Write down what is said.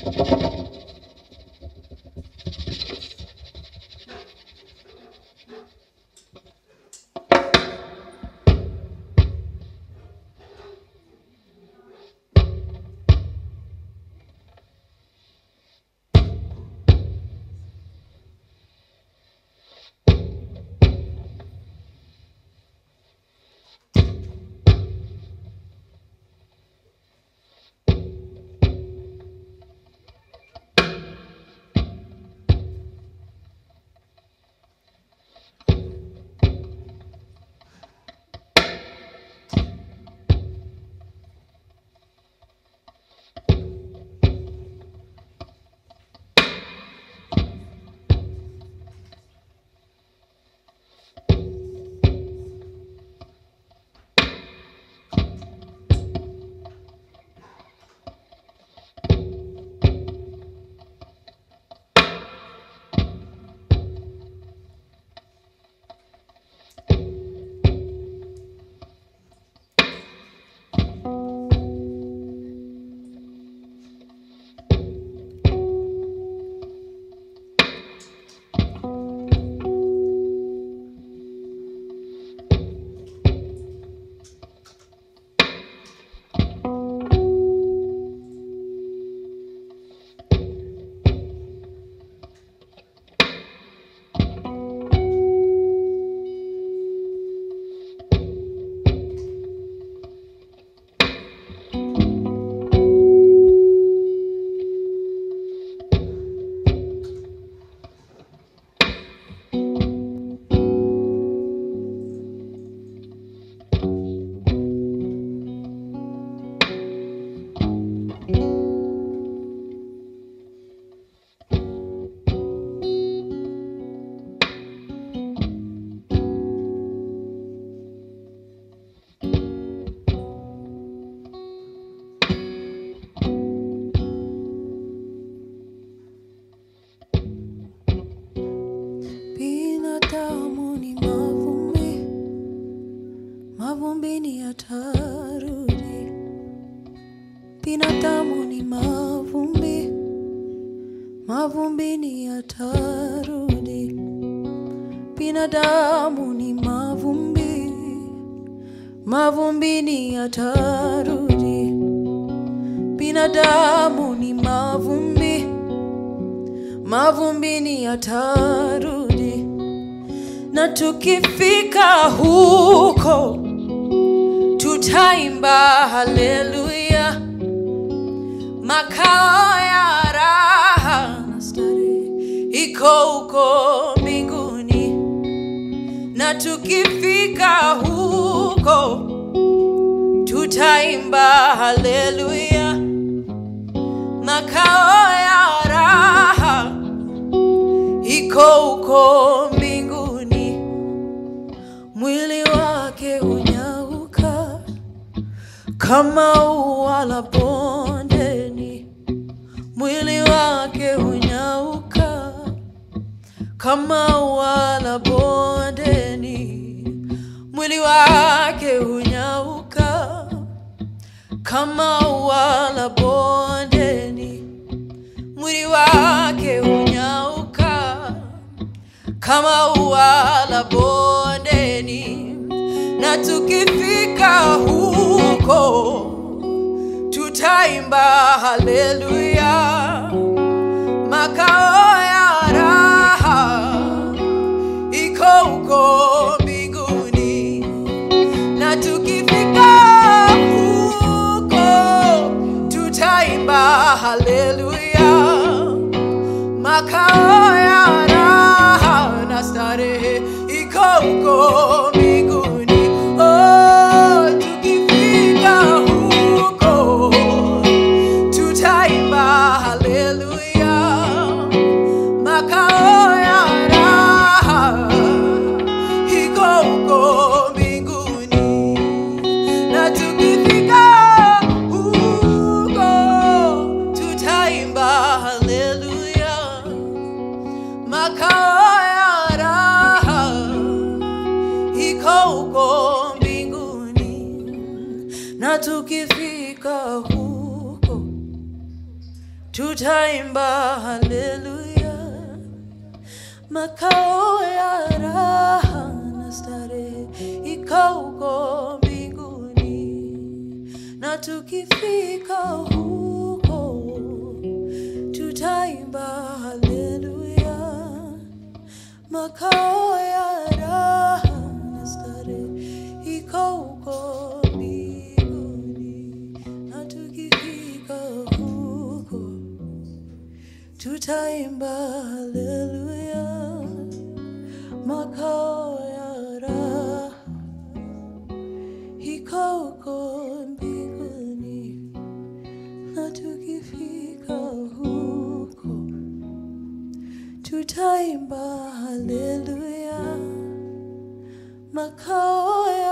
Binadamu ni mavumbi, mavumbini yatarudi. Binadamu ni mavumbi, mavumbini yatarudi. Binadamu ni mavumbi, mavumbini yatarudi. Binadamu ni mavumbi, mavumbini yatarudi. Na tukifika huko tutaimba haleluya, makao ya raha na starehe iko huko mbinguni. Na tukifika huko tutaimba haleluya, makao ya raha iko huko mbinguni. Mwili wake unyauka kama ua la bondeni, mwili wake unyauka kama ua la bondeni, mwili wake unyauka kama ua la bondeni, mwili wake unyauka kama ua la bondeni, na tukifika huko tutaimba haleluya, makao ya raha iko huko mbinguni, na tukifika huko tutaimba haleluya, makao ya raha na starehe iko huko mbinguni. Oh, tukifika huko tutaimba haleluya, makao ya raha iko huko mbinguni, na tukifika huko tutaimba haleluya, makao ya raha iko huko mbinguni, na tukifika huko tutaimba haleluya, makao ya raha na starehe iko huko mbinguni, na tukifika huko tutaimba haleluya, makao ya raha na starehe iko huko mbinguni, na tukifika huko tutaimba haleluya, makao ya raha iko huko mbinguni, na tukifika huko tutaimba haleluya, makao ya